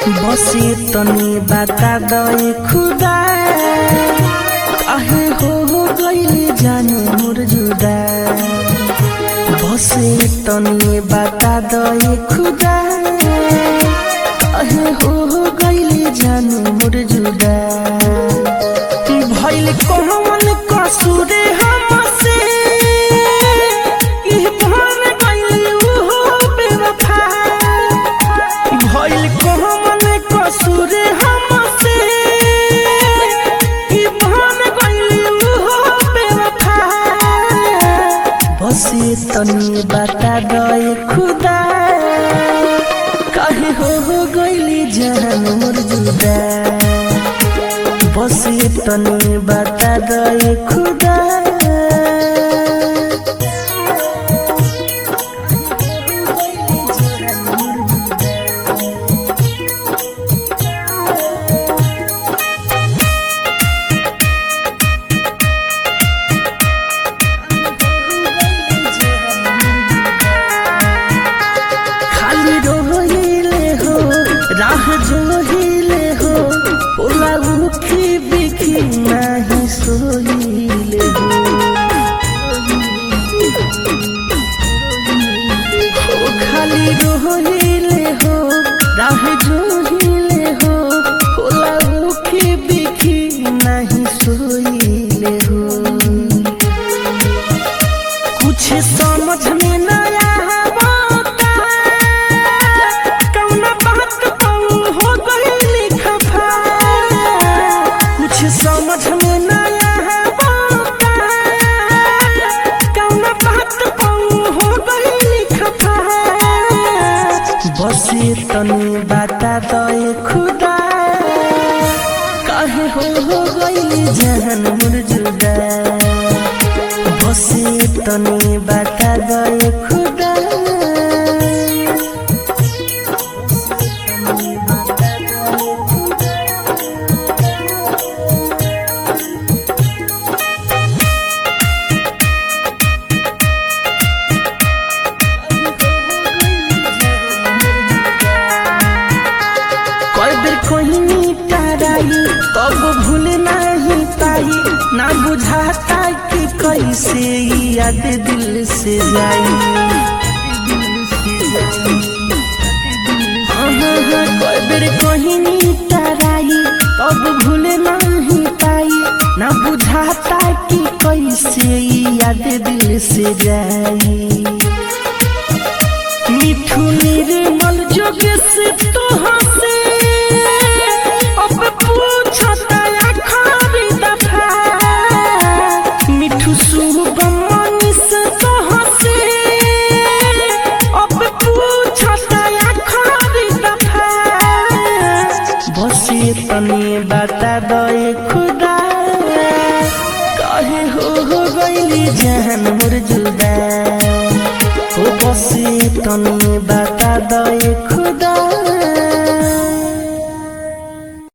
बसे तनी बता दे खुदा काहे हो हो गई जाने मोर जुदा बसे तनी बता दे खुदा काहे हो हो गई जाने मोर जुदा भइल कौन कसूर हमसे कि बन गइल हो बेवफा भइल कौन कसूर हमसे कि बन गइल हो बेवफा बसे तनी बता दे खुदा काहे हो हो गइली जान मोर जुदा बसे तनी बता दे खुदा खाली रोहिले हो राह जोहिले हो ओला उखी बिखी नाही सोहिले हो ओ खाली रोहिले हो राह जोहिले हो ओला उखी बिखी नाही सोहिले हो कुछ समझ में न आवता कौना बात कहूं हो गई खफा कुछ समझ में न आवता कौना बात कहूं हो गई खफा बसे तनी बता दे खुदा काहे हो हो गई जहन मोर जुदा बसे तनी बता दे खुदा कई बेर कोई ताराई तब भूल नहीं पाई ना बुझाता कि कैसे ई याद दिल से जाई कई बेर कोई ताराई तब भूल नहीं पाई ना बुझाता कि कैसे ई याद दिल से जाई मिठू निर्मल जोग से तो हंसे अब पूछता आखिरी दफा मिठू शुभम से तो हंसे अब पूछता आखिरी दफा बसे तनी बता दे खुदा काहे हो हो गइली जान मोर जुदा हो बसे तनी बता दे खुदा